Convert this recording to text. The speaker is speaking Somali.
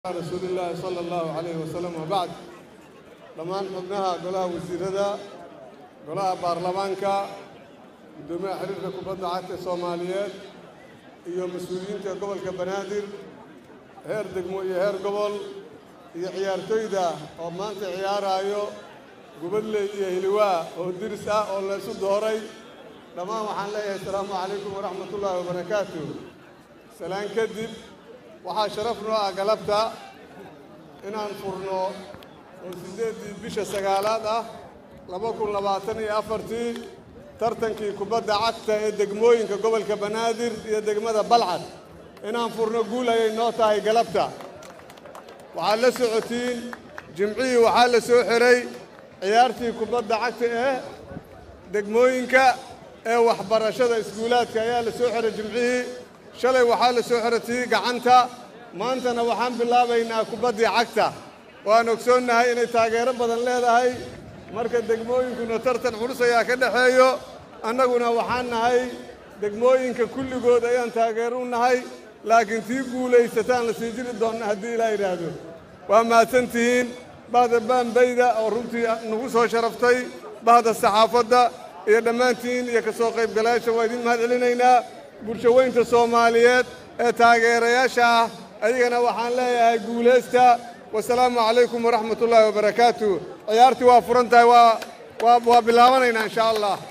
rasuulillaahi sala allahu calayhi wasalam wabacd dhammaan xubnaha golaha wasiirada golaha baarlamaanka guddoomiyaha xiriirka kubadda cagta soomaaliyeed iyo mas-uuliyiinta gobolka banaadir heer degmo iyo heer gobol iyo ciyaartoyda oo maanta ciyaaraayo gubadley iyo hiliwaa oo diris ah oo la isu dooray dhammaan waxaan leeyahay asalaamu calaykum waraxmatullaahi wabarakaatu salaan kadib waxaa sharaf noo ah galabta inaan furno oo siddeeddii bisha sagaalaad ah laba kun labaatan iyo afartii tartankii kubadda cagta ee degmooyinka gobolka banaadir iyo degmada balcad inaan furno guul ayay noo tahay galabta waxaad la socotiin jimcihii waxaa la soo xiray ciyaartii kubadda cagta ee degmooyinka ee waxbarashada iskuulaadka ayaa la soo xiray jimcihii shalay waxaa la soo xiray tii gacanta maantana waxaan bilaabaynaa kubaddii cagta waan ogsoonnahay inay taageero badan leedahay marka degmooyinkuna tartan culus ayaa ka dhexeeyo annaguna waxaan nahay degmooyinka kulligood ayaan taageero u nahay laakiin tii guulaysataan la sii jiri doonna haddii ilaa yidhaahdo waa mahadsantihiin bahda baanbayda oo runtii nagu soo sharaftay bahda saxaafadda iyo dhammaantiin iyo ka soo qaybgalayaasha waa idiin mahad celinaynaa bulshaweynta soomaaliyeed ee taageerayaasha ah ayagana waxaan leeyahay guulaysta wasalaamu calaykum waraxmat ullaahi wabarakaatu ciyaartii waa furan tahay waa waa waa bilaabanaynaa insha allah